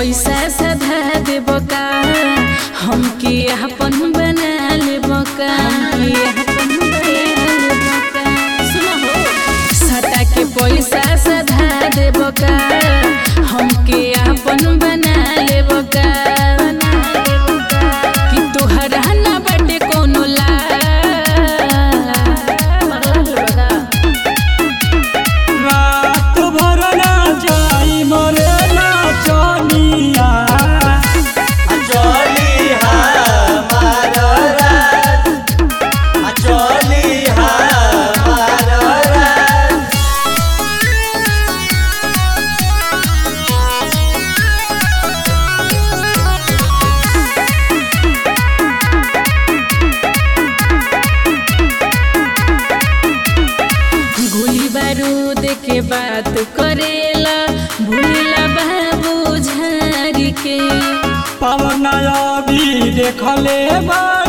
पैसा सधा देब का हमके अपन बना लेब का हमके अपन बना लेब का सुनो हो सटा के पैसा सधा देब का हमके अपन बना लेब का कि तोहरा ना बाटे कोनो ला रात भर ना जाई मरे ना चनिया गोली बारूद के बात करेला भूला बाबू झारी के पवन अभी देखले बा